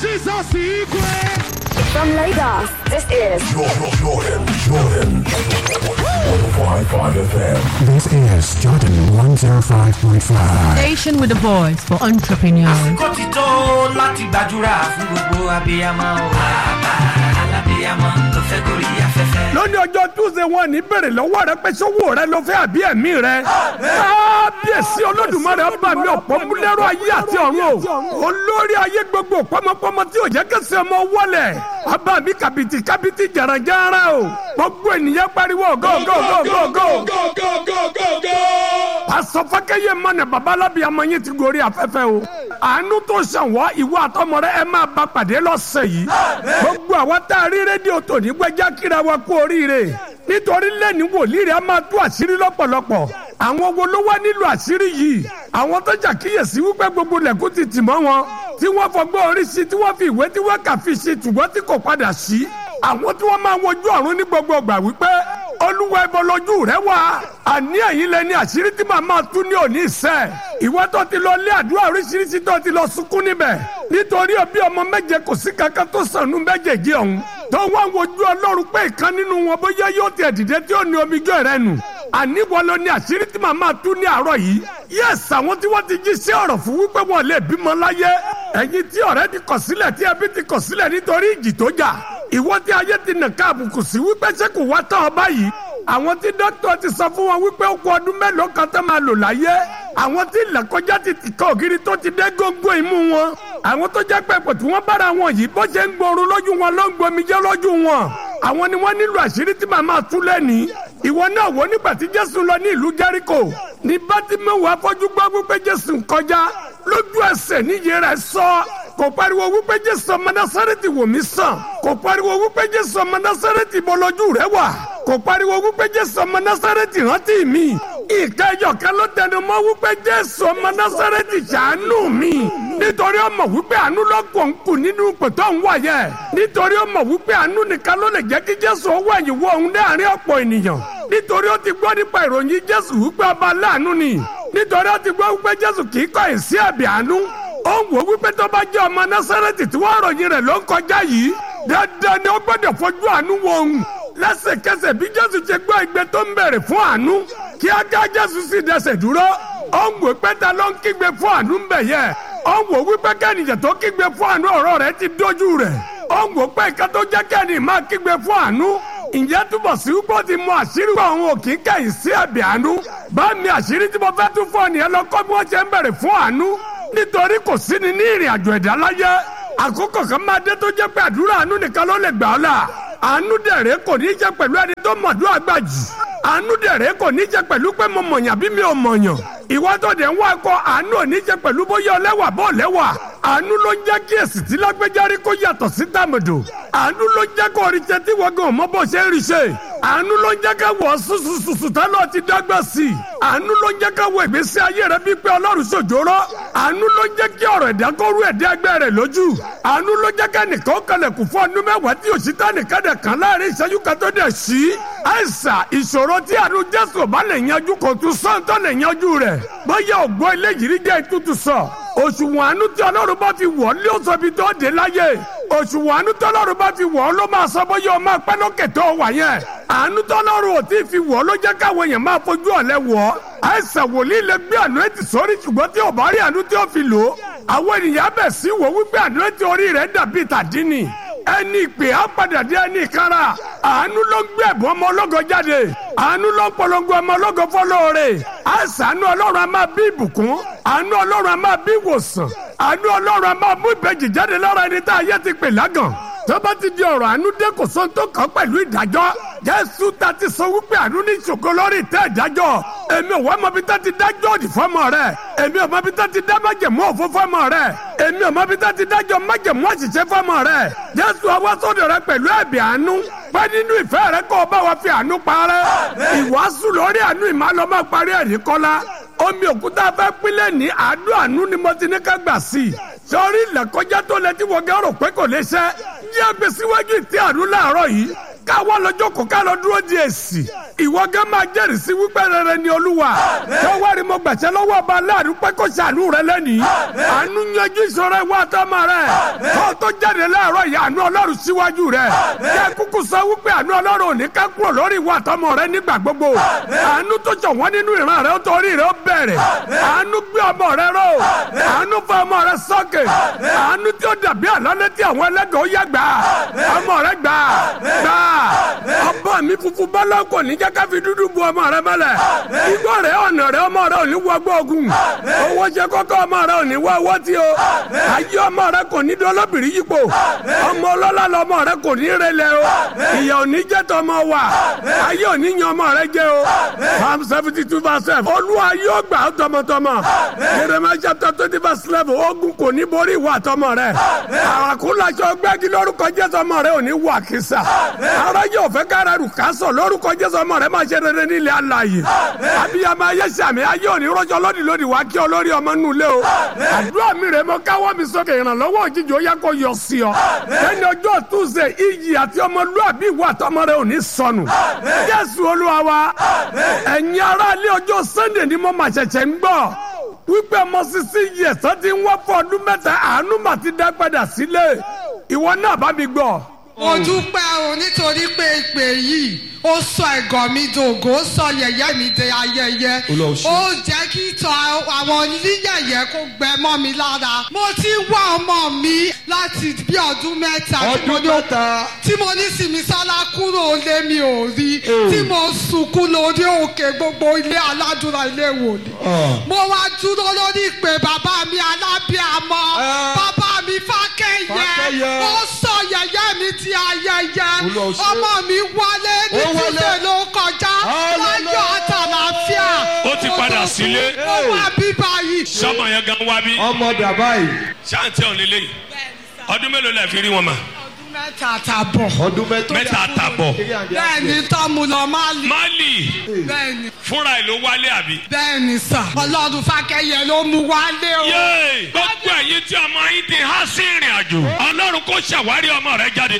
Jesus secret. From Lagos, this is Jordan, Jordan, Jordan. 105.5 FM. This is Jordan 105.5. Station with a voice for entrepreneurs. kó ti tó láti gbàdúrà fún gbogbo abiyamọ o. bàbá alábiyamọ tó fẹ́ gorí afẹ́fẹ́. lónìí ọjọ́ túnṣe wọn ní bèrè lọ́wọ́ rẹ pé sówó rẹ ló fẹ́ àbí ẹ̀mí rẹ. kábíyèsí olódùmarè ọba mi ọ̀pọ̀ múlẹ́rọ ayé àti ọ̀run o. olórí ayé gbogbo pọmọpọmọ tí ò jẹ́ kẹsì ọmọ wọlé. ọba mi kàbìtì kàbìtì jàràjàrà o. gbogbo ènìyàn pariwo go go go go go. pásọ fákẹ́yẹ mọ́nà babalábí ọmọ yín ti gorí afẹ́fẹ́ o. àánú tó ṣàn wá ìwọ àtọmọ rẹ ẹ máa bá pàdé lọ́sẹ̀ yìí. gbogbo àwa tá a rí rédíò tòní gbẹ́jà kíra wa kú oríire nítorí lẹ́ni wòlíì rẹ̀ a máa tú àṣírí lọ́pọ̀lọpọ̀ àwọn wo ló wá nílò àṣírí yìí àwọn tó ṣàkíyèsí wípé gbogbo lẹ́kùn ti tì mọ́ wọn tí wọ́n fọgbọ́n orí sí tí wọ́n fi ìwé tí wọ́n kà fi ṣe ṣùgbọ́n tí kò padà sí àwọn tí wọ́n máa wojú ọ̀run ní gbogbo ìgbà wípé olúwa ẹbọ lójú rẹ wá àní ẹ̀yin lẹni àṣírí tí màá máa tú ní òní ìṣẹ́ ìwọ tó ti lọ lé àdúrà oríṣiríṣi tó ti lọ sunkún níbẹ̀ nítorí òbí ọmọ méje kò sí kankan tó sànú méjèèjì ọ̀hún tó wá wojú ọlọ́run pé ìkan nínú wọn bóyá yóò tiẹ̀ dìde tí ó ní omijọ́ rẹ nù àní wọn ló ní àṣírí tí màá máa tú ní àárọ̀ yìí yẹ́sì àwọn tí wọ́n ti jí sí ọ̀rọ̀ fún wípé wọn lè bímọ láyé ẹ̀yin tí ọ̀rẹ́ ti kọ̀ sílẹ̀ tí ẹbí ti kọ̀ sílẹ̀ nítorí ìjì tó jà ìwọ tí ayé ti nà ká àbùkù sí wípé ṣé kò wá tán ọ báyìí àwọn tí dókítà ti sọ fún wọn wípé ó kú ọdún mélòó kan tó máa lò láyé àwọn tí ìlàkọjá ti tìkọ ògiri tó ti dé góńgó imú wọn àwọn tó jẹ́ pé pò tí wọ́n bára wọn yìí bó ṣe ń gbooru lójú wọn ló ń gbomijé lójú wọn àwọn ni wọ́n nílò àṣírí tí màmá tú lẹ́nìí ìwọ náà wò nígbà tí jésù lọ ní ìlú jẹ́ríkò ní bátímẹ́wò afọ́jú gbọ́ wípé jésù ń kọjá lójú ẹsẹ̀ níyì rẹ̀ sọ kò pariwo wípé jésù ọmọ násárẹ́tì wò mí sàn kò pariwo wípé jésù ọmọ násárẹ́tì bọ́lọ́jú rẹ̀ wà kò pariwo wípé jésù ọmọ násárẹ́tì rántí mi ìka ẹyọ kan ló tẹnu mọ́ wípé jésù ọmọ násárẹ́tì ṣàánú mi nítorí ọmọ wípé àánú lọ́kọ̀ ń kù nínú pẹ̀tọ́ ń wà yẹ nítorí ọmọ wípé àánú nìkan ló lè jẹ́ kí jésù owó ẹ̀yìn wọ òun láàrin ọ̀pọ̀ ènìyàn nítorí ó ti gbọ́ nípa ìròyìn jésù wípé ọba láàánú ni nítorí ó ti gbọ́ wípé jésù kì í kọ̀ ẹ̀ sí ẹ̀bì àánú ó ń wò wípé tó bá jẹ́ ọmọ násárẹ́tì tí wọ́n ròyìn rẹ̀ ló ń kọjá yìí dandan ni ó gbọ́dọ̀ fojú àánú wo òun lẹ́sẹ̀kẹsẹ̀ bí jésù ṣe gbọ́ igbe tó ń bèrè fún àánú kíákíá jésù sì dẹsẹ̀ dúró ó ń wò pé ta ló ń kígbe fún àánú ń bẹ̀ yẹ ó ń wò wípé kẹ́nìyàn tó kígbe fún àánú ọ̀rọ̀ rẹ̀ ti dójú rẹ̀ ó ń wò pé ìka tó jẹ́ kẹ́nì máa kígbe fún àánú ìyẹn túbọ̀ sí wípé ó ti mọ àṣírí pé òun ò kí ń kẹ́yìn sí ẹ̀bì àánú bá mi àṣírí tí mo fẹ́ tún fún ọ nìyẹn lọ kọ́ bí wọ́n ṣe ń bèrè fún àánú nítorí kò sí ni ní ìrìn àjò ẹ̀dá láyé àkókò kan máa dé tó jẹ́ pé àdúrà àánú nìkan ló lè gbà ọ́ là àánú dẹ̀rẹ́ kò ní í jẹ́ pẹ̀lú ẹni tó mọ̀dúrà gbà jù àánú dẹ̀rẹ́ kò ní í jẹ́ pẹ̀lú pé mo mọ̀yàn bí mi ò mọ̀yàn ìwọ tó dẹ̀ ń wá ẹ̀kọ́ àánú ò ní í jẹ́ pẹ̀lú bóyá ọlẹ́wà bọ́ ọlẹ́wà àánú ló ń jẹ́ kí èsì tí lágbẹ́járí kó yàtọ̀ sí tàmẹ̀dò àánú ló ń jẹ́ kó orí ṣe tí wọ́n gan mọ́ bó ṣe ń rí ṣe àánú ló ń jẹ́ ká wọ̀ ṣùṣùṣùṣù tálọ̀ ti dọ́gba sí i àánú ló ń jẹ́ ká wọ ìgbésí ayé rẹ bí pé ọlọ́run ṣòjóró àánú ló ń jẹ́ kí ọ̀rọ̀ ẹ̀dá kó rú ẹ̀dá ẹgbẹ́ rẹ̀ lójú àánú ló jẹ́ ká nìkan kalẹ̀kùn fún ọdún mẹ́wàá tí òṣìṣẹ́ nìkan dẹ̀ kan láàrin ìṣẹ́jú kan tó dẹ̀ sí àìsà ìṣòro tí àánú jésù bá lè yanjú kò tún sọ́ńtọ́ lè yanjú rẹ̀ bóyá ògbó eléyìí rí jẹ́ ìtútù sọ òṣùwọ̀n àánú tí ọlọ́run bá fi wọ̀ lé oṣù ibi tó dé láyé òṣùwọ̀n àánú tí ọlọ́run bá fi wọ̀ ló máa sọ bóyá ọmọ pẹ́ lókè tó wà yẹn àánú tí ọlọ́run ò tí ì fi wọ̀ ló jẹ́ káwọn èèyàn máa fojú ọ̀lẹ́ wọ̀ àìsàn wòlíì lè gbé àánú ètì sórí ṣùgbọ́n tí ò bá rí àánú tí ó fi lò ó àwọn ènìyàn bẹ̀ sí wò wípé àánú ètì orí rẹ̀ dàbí tàdínì ẹni ìpè á padà dé ẹni ìkara àánú ló ń gbé ẹ̀bùn ọmọ ológo jáde àánú ló ń polongo ọmọ ológo fọlọ́ọ̀rẹ́ àṣàánú ọlọ́run a máa bí ìbùkún àánú ọlọ́run a máa bí ìwòsàn àánú ọlọ́run a máa mú ìbejì jáde lára ẹni tá a yẹ ti pè lágàn tó bá ti di ọ̀rọ̀ àánú dé kò sóhun tó kàn pẹ̀lú ìdájọ́ jésù ta ti sọ wípé àánú ní ìṣògo lórí ìtẹ́ ìdájọ́ èmi ò wá mọbi tá ti dájọ́ òdì fọ́mọ rẹ èmi ò mọbi tá ti dá májẹ̀mú òfó fọ́mọ rẹ èmi ò mọbi tá ti dájọ́ májẹ̀mú àṣìṣe fọ́mọ rẹ jésù ọwọ́ sọ́dọ̀ rẹ pẹ̀lú ẹ̀bì àánú pé nínú ìfẹ́ rẹ kó o bá wa fi àánú parẹ́ ìwàásù lórí àánú ìmàlọ́mọ́ parí ẹ̀rí kọ́lá omi òkúta fẹ́ pínlẹ̀ ní àádọ́ àánú ni mo ti ní ká gbà sí i sọrí ilẹ̀kọjá tó lẹ tí wọ́n gẹ́ rò pé kò lè ṣẹ́ yí ẹgbẹ́ síwájú ìtí àánú láàárọ̀ yìí káwọ́ lọ́jọ́ kò ká lọ dúró di èsì ìwọ gẹ́ máa jẹ́rìí sí wípé rere ni olúwa káwárí mo gbàṣẹ lọ́wọ́ ọba aláàánú pé kó ṣàánú rẹ lẹ́nìí àánú yanjú ìṣòro ìwọ àtọmọ rẹ kó tó jáde láàárọ̀ yìí àánú ọlọ́run síwájú rẹ kí kúkú sọ wípé àánú ọlọ́run ò ní ká kúrò lórí ìwọ àtọmọ rẹ nígbà gbogbo àánú tó jọ wọ́n nínú ìran rẹ ó torí rẹ ó bẹ̀rẹ̀ àánú gbé ọmọ rẹ ró àánú fọ ọmọ rẹ sókè àánú tí ó dàbí àlọ́lé tí àwọn ẹlẹ́gàn ó yá gbà ọmọ rẹ gbà gbà ọba mi funfun bọ́lá kò ní jẹ́ ká fi dúdú bu ọmọ rẹ mọ́lẹ̀ igbó rẹ ọ̀nà rẹ ọmọ rẹ ò ní wọ gbóògùn owó ṣe kọ́kọ́ ọmọ rẹ ò ní wọ owó tí o ayé ọmọ rẹ kò ní dolóbìrí yípo ọmọ ọlọ́lá lọmọ rẹ kò ní relẹ̀ o ìyà ò ní jẹ́ tọmọ wa ayé ò ní yan ọmọ rẹ jẹ́ o psalm seventy two verse seven olúwa yóò gbà ó tọmọtọmọ jeremiah chapter twenty verse eleven ogun kò ní borí ìwà tọmọ rẹ àràkúnlaṣọ gbẹ́gi lórúkọ jésù ọmọ rẹ ò ní wà kísà ara yóò fẹ́ kára rù ká sọ lórúkọ jésù ọmọ rẹ máa ṣe rere nílẹ̀ alààyè abiyamọ ayé sàmì ayé òní rọjò lódì lódì wá kí olórí ọmọ nù lé o àdúrà mi rè mọ káwọ́ mi sókè ìrànlọ́wọ́ òjijì ó yẹ kó yọ sí ọ ẹni ọjọ́ túnṣe iyì àti ọmọlúàbí ìwà àtọmọ rẹ ò ní sọnù jésù olúwa wa ẹ̀yin ará ilé ọjọ́ sunday ni mo máa ṣẹ̀ṣẹ̀ ń gbọ́ wípé ọmọ sisi yẹ sọ ti ń wá fún ọdún mẹ́ta àánú mà ti dá padà sílé ìwọ náà bá mi gbọ́. mo dúpẹ́ o nítorí pé ìpè yìí ó sọ ẹ̀gọ́ mi dògó ó sọ yẹ̀yẹ́ mi di ayẹyẹ ó jẹ́ kí ìtàn àwọn oníyẹ̀yẹ́ kó gbẹ mọ́ mi lára mo ti ń wá ọmọ mi láti bí ọdún mẹ́ta tí mo ọdún ní- mẹ́ta tí mo ní Sìmísọ́lá kúrò lé mi ò rí tí mo sunkún lórí òkè gbogbo ilé aládùúrà ilé wòlíì mo wá dúró lórí ìpè bàbá mi alábíàmọ Ah. bàbá mi fákẹ́yẹ Fákẹ́yẹ. ó sọ yẹ̀yẹ́ mi di ayẹyẹ Olúwa ṣe. ọmọ mi wálé ní Ó wálé. tíṣe ló kọjá Hallelujah. láyọ̀ àtàlàfíà Ó ti padà sílé. ó wá bí báyìí. sọmọ yẹn gan wá bí ọmọ dàbá yìí ṣáàntì ọ̀hún lélẹ́yìí ọdún mélòó lẹ fi rí wọn mà ọdún mẹ́ta àtàbọ̀ ọdún mẹ́ta mẹ́ta àtàbọ̀ bẹ́ẹ̀ni tọ́mu lọ máa lè mali bẹ́ẹ̀ni fúnra ẹ̀ ló wálé àbí. bẹ́ẹ̀ni sà ọlọ́run fákẹ́yẹ ló mú wálé o. yéè gbogbo ẹ̀yin tí ọmọ yín ti há sí ìrìn àjò ọlọ́run kò ṣàwárí ọmọ rẹ jáde.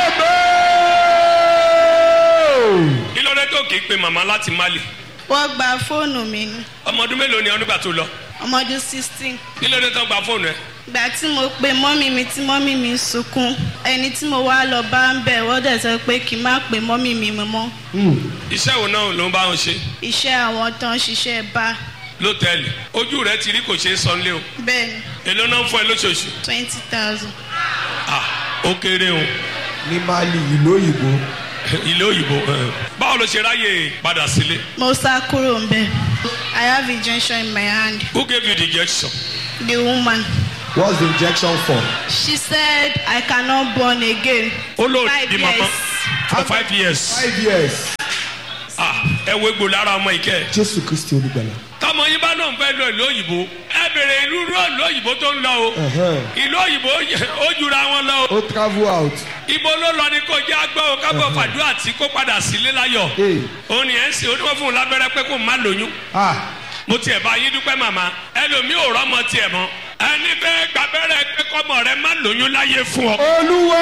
kí ló dé tó kì í pe màmá láti mali wọ́n gba fóònù mi ní ọmọ ọdún mélòó ni ọ nígbà tó lọ ọmọ ọdún sixteen kí ló dé tó gba fóònù ẹ. ìgbà tí mo pe mọ́mí mi tí mọ́mí mi ń sunkún ẹni tí mo wá lọ bá ń bẹ̀ wọ́n dẹ̀ sọ pé kí n má pe mọ́mí mi mọ́ iṣẹ́ wo náà ló ń bá wọn ṣe iṣẹ́ àwọn tó ń ṣiṣẹ́ bá lọ́tẹ̀ẹ̀lì ojú rẹ ti rí kò ṣeé sọ nílé o bẹ́ẹ̀ ni èló náà ń fún ẹ lóṣooṣù twenty thousand ah ó kéré o ní mali ìlú òyìnbó ilé òyìnbó ẹ. báwo ló ṣe ráyè padà sílé mo sá kúrò ń bẹ̀ I have injection in my hand who gave you the injection. the woman what's the injection for. she said I cannot born again ó lò Five di mama years. for five years five years. ah ẹ wo egbò lára ọmọ ìkẹ́ jésù kristi olùgbàlà. tọmọ yín bá náà ń fẹ́ lọ ìlú òyìnbó ẹ bèrè ìlú ìlú òyìnbó tó ń lọ o Ẹ̀hẹ́n. ìlú òyìnbó ó jura wọn lọ o ó travel out. ibo ló lọ ní kó jẹ́ agbọ́ o kábọ̀ fàdúrà tí kó padà sílé láyọ̀ Ee. òun ni ẹ̀ ń sè oníwọ̀n fún un lábẹ́rẹ́ pé kó má lóyún ah mo tiẹ̀ bá yín dúpẹ́ màmá ẹlòmíì ò rọ́mọ tiẹ̀ mọ́ ẹni fẹ́ gbàbẹ́rẹ́ pé kọ́mọ rẹ má lóyún láyé fún ọ olúwo.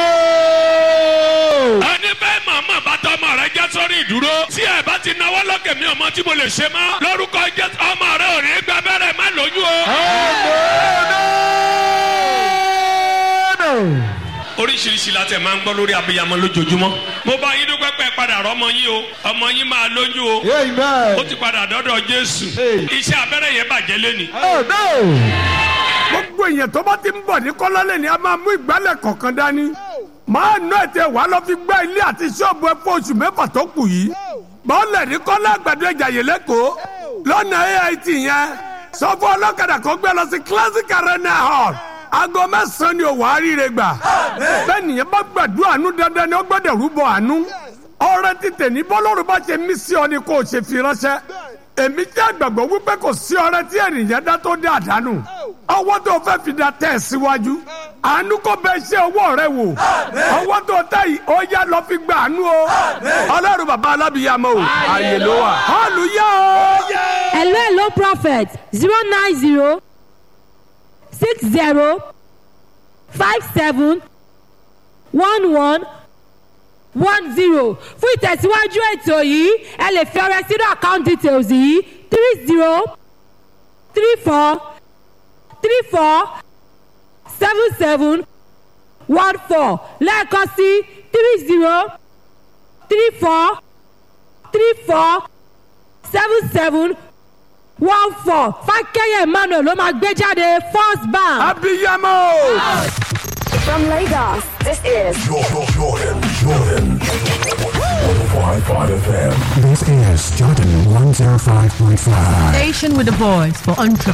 ẹni fẹ́ màmá bá tọmọ rẹ jẹ́ sórí ìdúró tí ẹ bá ti náwó lókè mi ọmọ tí mo lè ṣe mọ́ lórúkọ jẹ́ ọmọ rẹ ò ní gbàbẹ́rẹ́ má lóyún o. oríṣiríṣi la tẹ̀ máa ń gbọ́ lórí abiyamọ lójoojúmọ́ mo bá yín dúpẹ́ pẹ́ padà rọ́mọ yín o ọmọ yín máa lóyún o ó amen. ti padà dọ́dọ̀ jésù Hey. iṣẹ́ abẹ́rẹ́ yẹn bàjẹ́ lẹ́ni. oh no. gbogbo èèyàn tó bá ti ń bọ̀ ní kọ́lọ́lẹ̀ ni a máa mú ìgbálẹ̀ kọ̀ọ̀kan dání. máa ná ètè wàá lọ fi gbá ilé àti ṣọ́ọ̀bù ẹ fún oṣù mẹ́fà tó kù yìí. bọ́ọ̀lẹ̀ ní kọ́lá àgbàdo ẹja yìí lẹ́kọ̀ọ́ lọ́nà AIT yẹn sọ fún ọlọ́kadà kó gbé lọ sí classic arena hall aago mẹ́sàn-án ni òwò àríire gbà. bẹ́ẹ̀ nìyẹn bá gbàdúrà àánú dandan ni ó gbọ́dọ̀ rúbọ àánú. ọrẹ títẹ̀ ní bọ́lọ́run bá ṣe mí sí ọ ni kò ṣe fi ránṣẹ́ èmi jẹ́ àgbàgbọ́ wípé kò sí ọrẹ tí ènìyàn dá tó dé àdánù ọwọ́ tó fẹ́ fi da tẹ̀ síwájú àánú kò bẹ ṣe ọwọ́ rẹ wò ọwọ́ tó tẹ̀ yìí ó yá lọ fi gba àánú o ọlọ́run bàbá alábìyàmọ o àyè ló wà hallelujah o. hello hello prophet zero nine zero six zero five seven one one one zero fún ìtẹ̀síwájú ètò yìí ẹ lè fi ọrẹ sínú account details yìí three zero three four three four seven seven one four lẹ́ẹ̀kan sí three zero three four three four seven seven one four fákẹ́yẹ̀ emmanuel ló máa gbé jáde first bank. abiyamọ. From Lagos, this is Jordan, Jordan, Jordan. 105.5 FM. This is Jordan 105.5. Station with a voice for entrepreneurs.